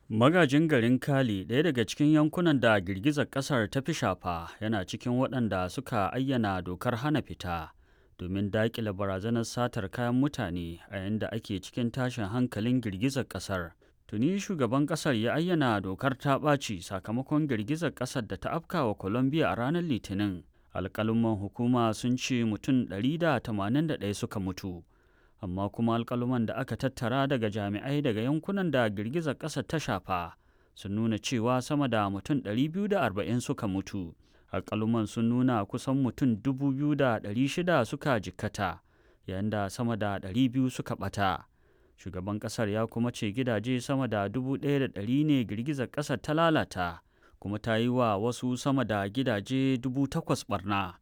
Magajin garin Cali, ɗaya daga cikin yankunan da girgizar ƙasar ta fi shafa, yana cikin waɗanda suka ayyana dokar hana fita domin daƙile barazanar satar kayan mutane a yayin da ake cikin tashin hankalin girgizar ƙasar. Tuni shugaban ƙasar ya ayyana dokar ta ɓaci sakamakon girgizar ƙasar da ta afkawa Colombia a ranar Litinin. Alƙaluman hukuma sun ce mutum 181 suka mutu. amma kuma alkaluman da aka tattara daga jami'ai daga yankunan da girgizar ƙasar ta shafa sun nuna cewa sama da mutum 240 suka mutu alkaluman sun nuna kusan mutum 2,600 suka jikkata yayin da sama da 200 suka ɓata shugaban ƙasar ya kuma ce gidaje sama da 1,100 ne girgizar ƙasar ta lalata kuma ta yi wa wasu sama da gidaje 8,000 barna